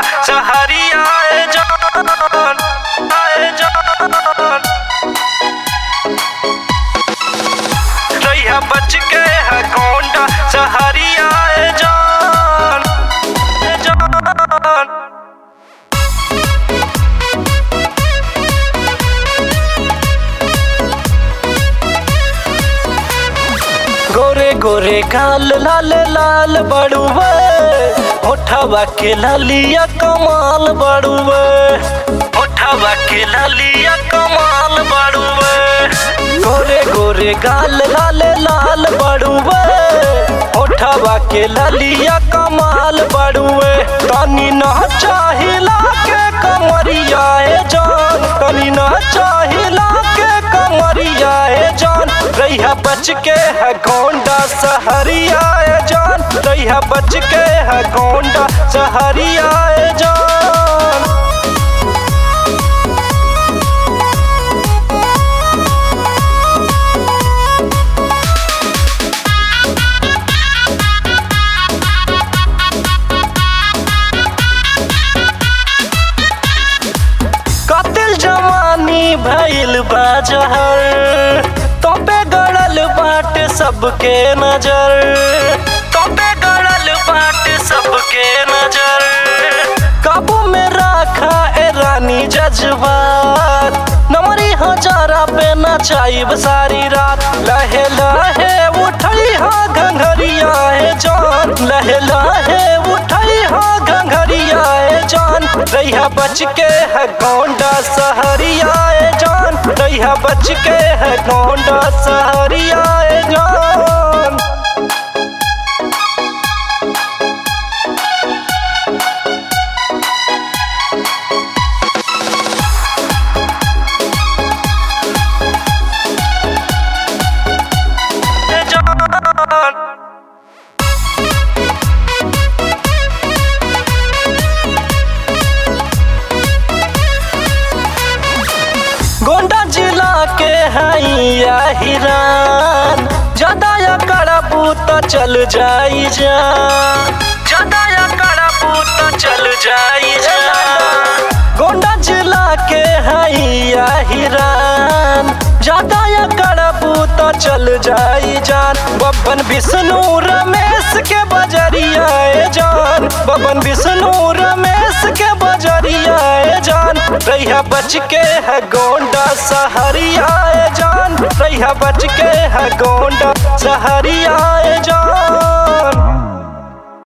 सहरिया आए जान आए जान रैया बच के है गोंडा सहरिया आए जान आए जान गोरे गोरे गाल लाल लाल बड़ुए होठवा के लालिया कमाल बड़ुए होठवा के लालिया कमाल बड़ुए गोरे गोरे गाल लाल लाल बड़ुए होठवा के लालिया कमाल बड़ुए तनी न चाहिला के कमरिया ए जान तनी न चाहिला के कमरिया ए जान रैया बच के है गोंडा सहरिया ए जान रैया बच के है गोंडा सहरिया ए जान कतिल जवानी भइल बाजहर तोपे गड़ल बाट सबके नजर तोपे गड़ल बाट सबके नजर काबू में रखा ए रानी जज्बात नमरी हजारा पे नचाइब सारी रात लहे लहे उठई हाँ घंघरिया है जान लहे लहे उठई हाँ घंघरिया है जान रैया बच के है गोंडा सहरिया है जान रैया बच के है गोंडा सहरिया है जान है जान गोंडा जिला के हैया हिरान ज्यादा या करबू तो चल जाई जा ज्यादा या करबू तो चल जाई जा गोंडा जिला के हैया हिरान ज्यादा या करबू तो चल जाई जान बबन विष्णु रमेश के बजरिया ए जान बबन विष्णु रमेश के बजरिया ए जान रैया बच के है गोंडा सहरिया ए जान रैया बच के है गोंडा सहरिया ए जान